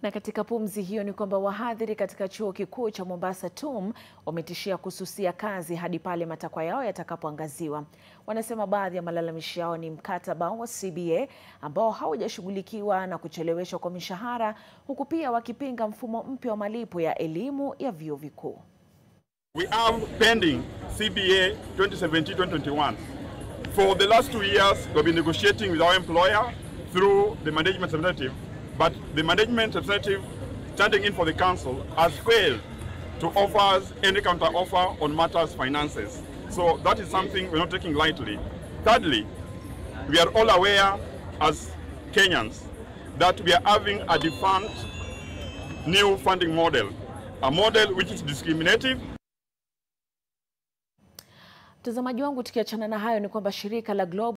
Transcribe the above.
Na katika pumzi hiyo ni kwamba wahadhiri katika chuo kikuu cha Mombasa TUM wametishia kususia kazi hadi pale matakwa yao yatakapoangaziwa. Wanasema baadhi ya malalamishi yao ni mkataba wa CBA ambao haujashughulikiwa na kucheleweshwa kwa mishahara, huku pia wakipinga mfumo mpya wa malipo ya elimu ya vyuo vikuu. We have pending CBA 2017-2021. For the last two years, we've been negotiating with our employer through the management representative, but the management representative standing in for the council has failed to offer us any counter offer on matters finances. So that is something we're not taking lightly. Thirdly, we are all aware as Kenyans that we are having a defunct new funding model, a model which is discriminative Mtazamaji wangu, tukiachana na hayo ni kwamba shirika la Global